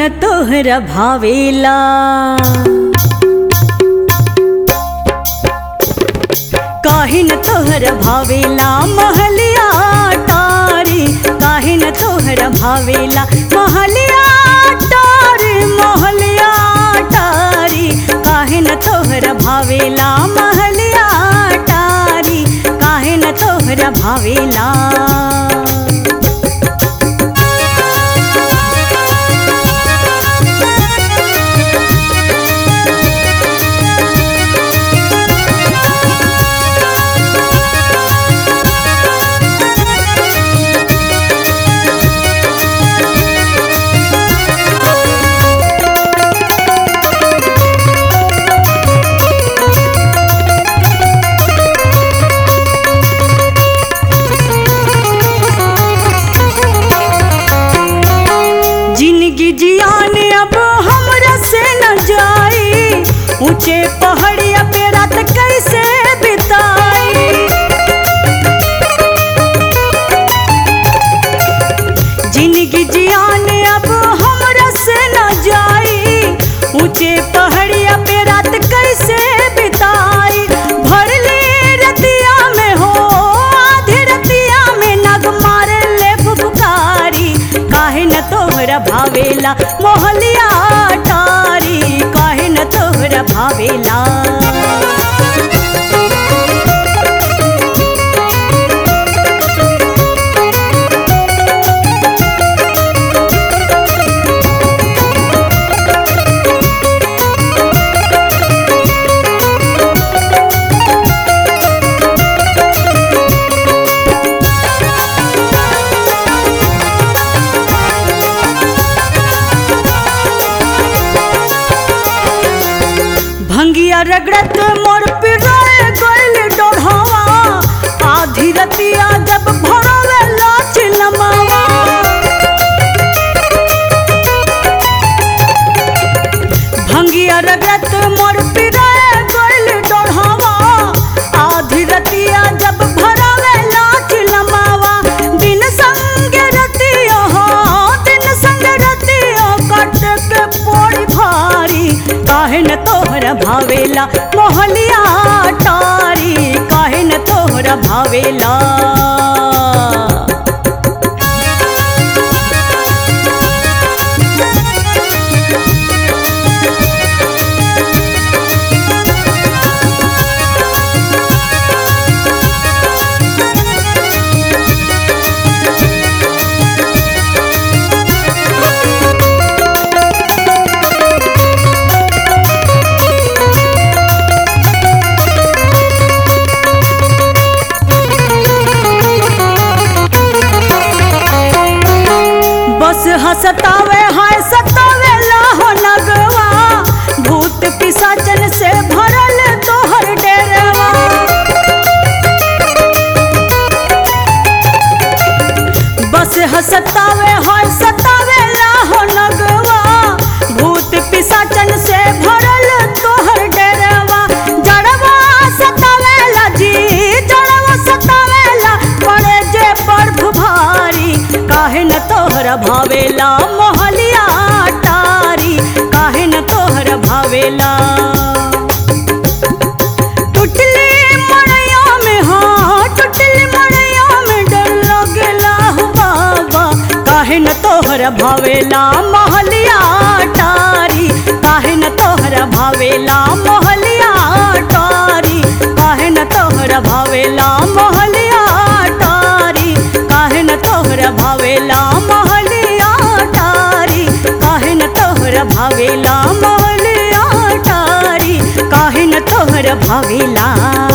न तोहरा भावेला काहे न तोहरा भावेला महलिया टारी काहे न तोहरा भावेला महलिया टारी महलिया टारी काहे न तोहरा भावेला महलिया टारी काहे न तोहरा भावेला जिंदगी जियाने अब हमरा से न जाई ऊंचे पहाड़िया पे रात कैसे बिताई जिंदगी जियाने अब हमरा से न जाई ऊंचे पहाड़िया पे रात कैसे बिताई भरली रतिया में हो आधी रतिया में नग मारे ले फुफकारी काहे न तोहरा भावेला मोहलिया टारी काहे न तोहरा भावेला भंगिया रगड़त मोर पिराए गइल डोढ़ावा आधी रतिया जब भरवे लाच लमावा भंगिया रगड़त मोर पिराए गइल डोढ़ावा आधी रतिया जब भरवे लाच लमावा दिन संग रतिया हो दिन संग रतिया कट के पोड़ी भारी काहे न तोहरा भावेला मोहलिया टारी काहे न तोहरा भावेला बस हसतावे हाय सतावे लाहो नगवा भूत पिसाचन से भरल तोहर डेरवा बस हसतावे हाय सतावे लाहो नगवा भूत पिसाचन से भरल तोहर डेरवा जड़वा सतावेला जी जड़वा सतावेला पड़े जे बर्फ भारी काहे न तोहरा भावेला मोहलिया टारी काहे न तोहरा भावेला टुटली मड़ैया में हाँ टुटली मड़ैया में डर लगेला हो बाबा काहे न तोहरा भावेला मोहलिया टारी काहे न तोहरा भावेला मोहलिया टारी काहे न तोहरा भावेला मोहलिया टारी काहे न तोहरा भावेला मोहलिया टारी काहे न तोहरा भावेला मोहलिया टारी काहे न तोहरा भावेला